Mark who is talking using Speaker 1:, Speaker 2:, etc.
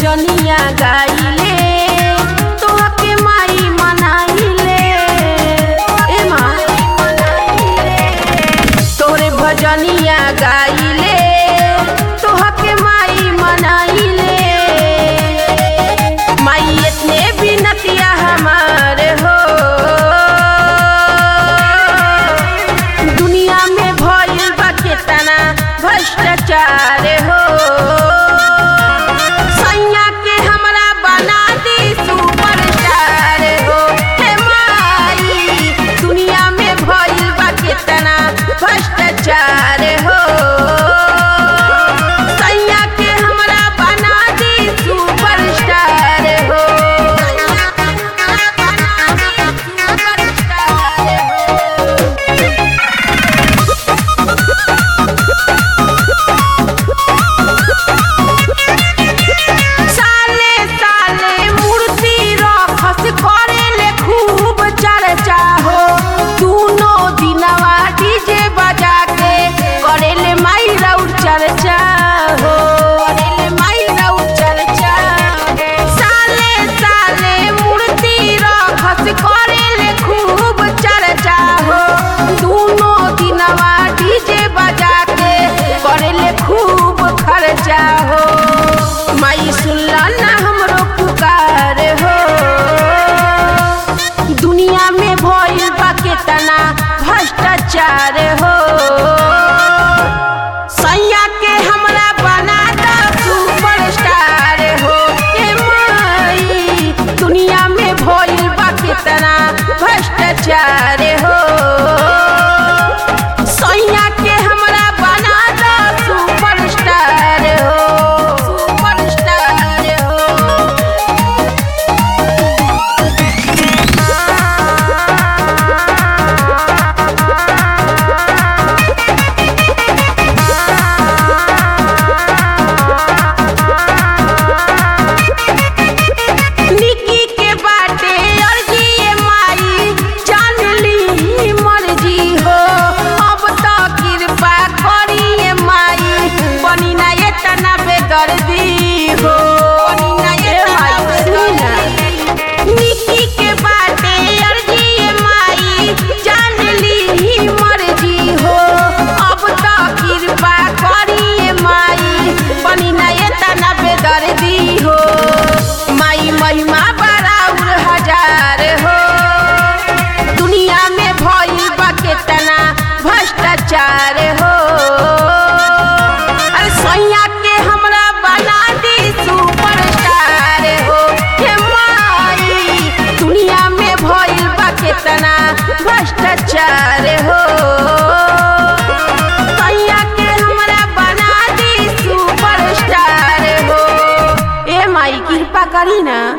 Speaker 1: भजनिया गाइले तोहके माई मनाइले ए माँ तोरे भजनिया गाइले तोहके माई मनाइले माई इतने बिनतिया हमारे हो दुनिया में भइल बा केतना भ्रष्टाचार हो सैया के हमरा बना दी सुपरस्टार हो हे माई दुनिया में भइल बा केतना भ्रष्टाचार हो सैया के हमरा बना दी सुपरस्टार हो साले साले मूर्ति रखस करेले खूब चर्चा हो दूनो दिनवा डीजे बजा के करेले माई रउर चर्चा हो करेले माई रउर चर्चा साले साले मूर्ति रखस करेले खूब चर्चा हो दूनो दिनवा डीजे बजा के करेले खूब खर्चा हो माई सुनला ना हमरो पुकार हो दुनिया में भइल बा केतना भ्रष्टाचार हो सैया के हमरा बना दा सुपरस्टार हो ए माई दुनिया में भइल बा केतना भ्रष्टाचार हो सैया के हमरा बना दा सुपरस्टार हो सुपरस्टार हो निकी के बाटे अर्जी ए माई जान ली मर्जी हो अब तो कृपा करी ए माई बनी ना ये तना बेदर्दी हो बनी ना ये माई सुना निकी के बाटे अर्जी ए माई जान ली मर्जी हो अब तो कृपा करी ए माई बनी ना ये तना बेदर्दी हो माई महिमा बराबर हजार हो दुनिया में भइल बा केतना भ्रष्टाचार हो अरे सैया के हमरा बना दी सुपरस्टार हो हे माई दुनिया में भइल बा केतना भ्रष्टाचार हो सैया के हमरा बना दी सुपरस्टार हो ए माई कृपा करी ना